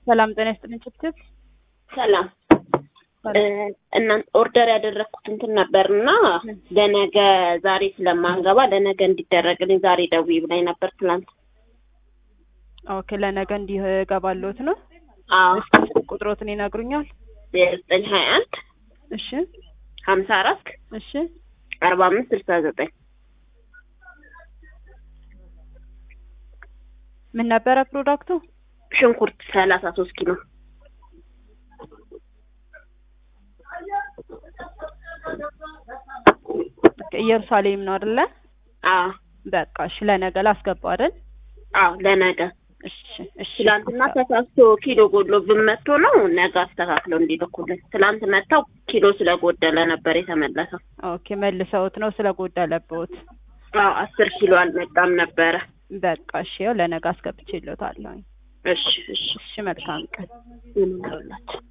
ሰላም ጤና ይስጥልኝ ችብችብ ሰላም እና ኦርደር ያደረግኩት እንትን ነበር እና ለነገ ዛሬ ስለማንገባ ለነገ እንዲደረግልኝ ዛሬ ደውዪ ብላኝ ነበር ትናንት። ኦኬ ለነገ እንዲህ እገባለሁት ነው። አዎ እስኪ ስልክ ቁጥሮትን ይነግሩኛል? ዘጠኝ ሀያ አንድ እሺ ሀምሳ አራት እሺ አርባ አምስት ስልሳ ዘጠኝ ምን ነበረ ፕሮዳክቱ? ሽንኩርት ሰላሳ ሶስት ኪሎ ኢየሩሳሌም ነው አይደለ? አዎ በቃ እሺ ለነገ ላስገባው አይደል? አዎ ለነገ እሺ እሺ ትላንትና ተሳስቶ ኪሎ ጎድሎብን መጥቶ ነው ነገ አስተካክለው እንዲልኩልን። ትላንት መጥተው ኪሎ ስለጎደለ ነበር የተመለሰው። ኦኬ መልሰውት ነው ስለጎደለብዎት። አዎ አስር ኪሎ አልመጣም ነበረ። በቃ እሺ ያው ለነገ አስገብቼልዎታለሁ። እሺ እሺ እሺ መልካም ቀን። ምን ይላችሁ